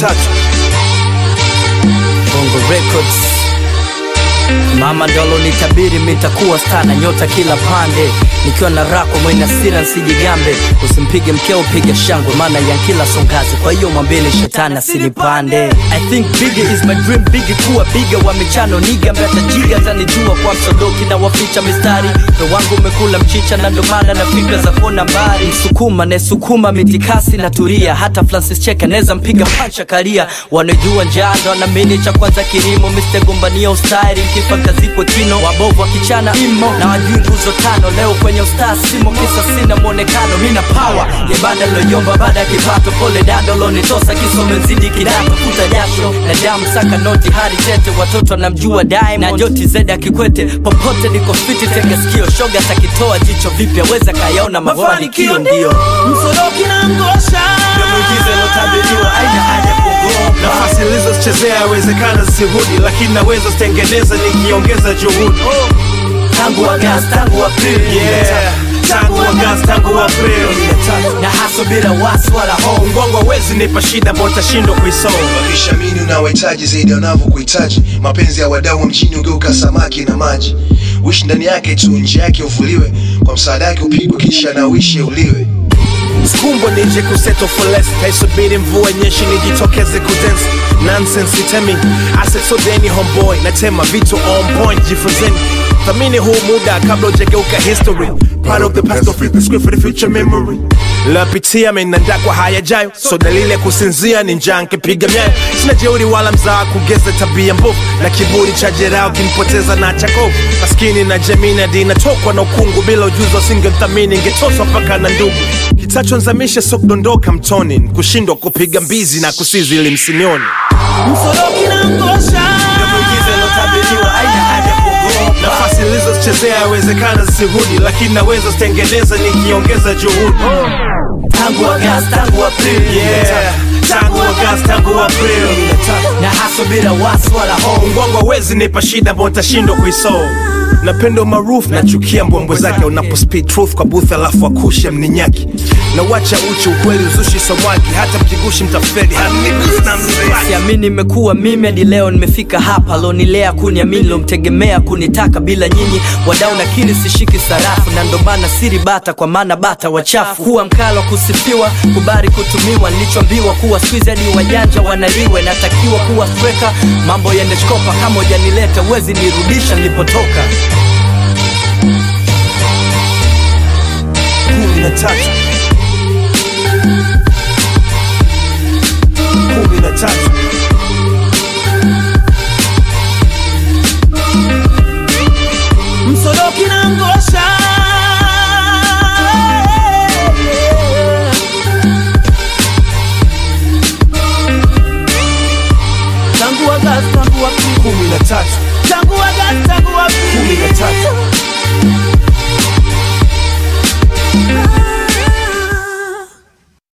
tatu Bongo Records. Mama ndolo nitabiri mitakuwa stana nyota kila pande nikiwa na rako mwenye hasira nsijigambe usimpige mkeo piga shangwe maana ya kila songazi kwa hiyo mwambeni shetani asinipande I think bigger is my dream bigger kuwa biga wa michano niga mbata jiga tanijua kwa msodoki na waficha mistari ndo wangu umekula mchicha na ndo maana na fikra za kona mbali msukuma nesukuma mitikasi na turia hata Francis Cheke neza mpiga pancha karia wanajua njaa ndo wanaamini cha kwanza kilimo Mr. gombania ustari kifa kazikwe kino wabovu wa kichana imo na wajui nguzo tano leo kwenye ustaa simo kisa sina mwonekano mina power ya banda loyomba baada ya kipato pole dado lonitosa kisome mzidi kidato futa jasho na damu saka noti hadi tete watoto wanamjua Diamond na joti zeda kikwete popote niko fiti tega sikio shoga takitoa jicho vipya weza kayaona mafanikio ndio msoroki na ngosha ndio muujiza ilotabiriwa aina haja kuogopa nafasi nilizozichezea yawezekana zisirudi lakini naweza zitengeneza nikiongeza juhudi tangu Agosti tangu Aprili yeah. tangu Agosti tangu Aprili na haso bila wasi wala hofu mgongo hawezi nipa shida botashindwa kuisoma wakishamini unawahitaji zaidi ya wanavyokuhitaji mapenzi ya wadau wa mjini ugeuka samaki na maji wishi ndani yake tu nje yake uvuliwe kwa msaada yake upigwe kisha na uishi uliwe skumbwa nije kuseto for less kaisubiri mvua nyeshi nijitokeze kudance nonsense itemi asesodeni homeboy natema vitu on point jifunzeni thamini huu muda kabla ujageuka history part of the past don't fit the script for the future memory lapitia menanda kwa hayajayo so dalili ya kusinzia ni njaa nkipiga myayo sina jeuri wala mzaa kugeza tabia mbovu na kiburi cha jerao kinipoteza na chakovu maskini na jamii na dinatokwa na ukungu bila ujuzi wasingemthamini ingetoswa mpaka na ndugu kitachonzamisha so kudondoka mtoni ni kushindwa kupiga mbizi na kusizi ili msinioni msoroki na ngosha nafasi nilizozichezea yawezekana zisirudi lakini naweza zitengeneza nikiongeza juhudi tangu Agosti tangu Aprili yeah. tangu Agosti tangu Aprili na haso bila wasi wala hofu mgongo hawezi nipa shida botashindwa kuisolve napenda umaarufu nachukia mbwembwe zake unapo speed truth kwa booth alafu akushe mninyaki na wacha uchi ukweli uzushi samwaki hata mkigushi mtafeli hanigusi na mzee siamini imekuwa mimi hadi leo nimefika hapa lonilea kuniamini lomtegemea kunitaka bila nyinyi wadau nakiri sishiki sarafu na ndo maana siri bata kwa maana bata wachafu kuwa mkalo kusifiwa kubari kutumiwa nilichoambiwa kuwa squeeze hadi wajanja wanaliwe natakiwa kuwa streka mambo yende shkopa kama ujanileta uwezi nirudisha nilipotoka kumi na tatu kumi na tatu msoroki na ngosha tangu Agosti tangu Aprili kumi na tatu tangu Agosti